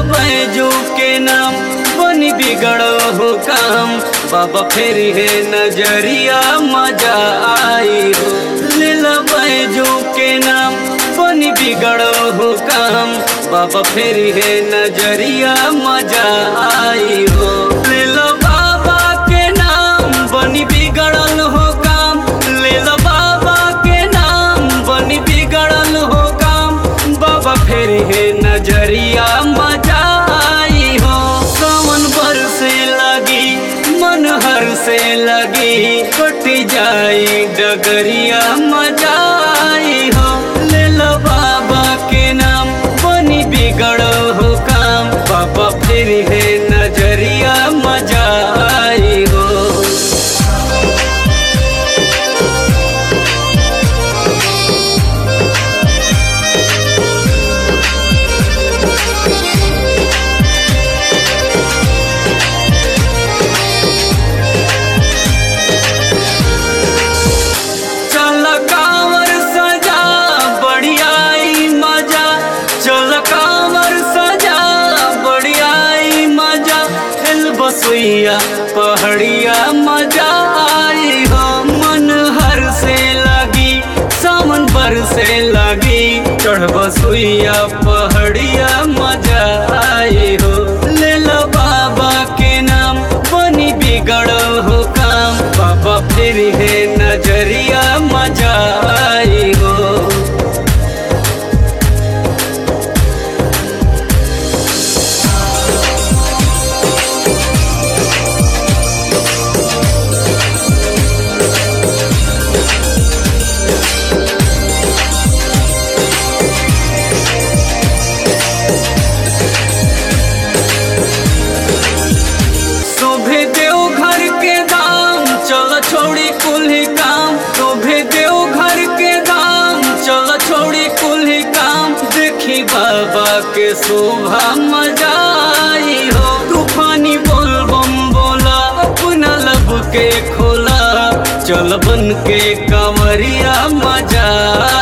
बैजू के नाम बनी बिगड़ो हो काम बाबा फिर है नजरिया मजा आई हो लीला बैजू के नाम बनी बिगड़ो हो काम बाबा फिर है नजरिया मजा आई हो लीला बाबा के नाम बनी बिगड़ल हो काम लीला बाबा के नाम बनी बिगड़ल हो काम बाबा फिर है नजरिया मजा आई हो सावन भर से लगी मन हर से लगी कट जाई डगरिया मजा आई हो ले लो बाबा के नाम बनी बिगड़ो हो काम बाबा फिर है नजरिया मजा आई हो चल कांवर सजा बढ़ियाई मजा चल कांवर सजा बढ़ियाई मजा हिल बसुइया पहाड़िया मजा आई हो मन हर से लगी सावन भर से लगी चढ़ बसुइया पहाड़िया मजा आई हो ले लो बाबा के नाम बनी बिगड़ो हो काम बाबा फिर है नजरिया मजा आई हो शोभे देव घर के दाम चल छोड़ी कुल्ही काम शोभे देव घर के दाम चल छोड़ी कुल्ही काम देखी बाबा के शोभा मजा आई हो तूफानी बोल बम बोला अपना लब के खोला चल बन के कंवरिया मजा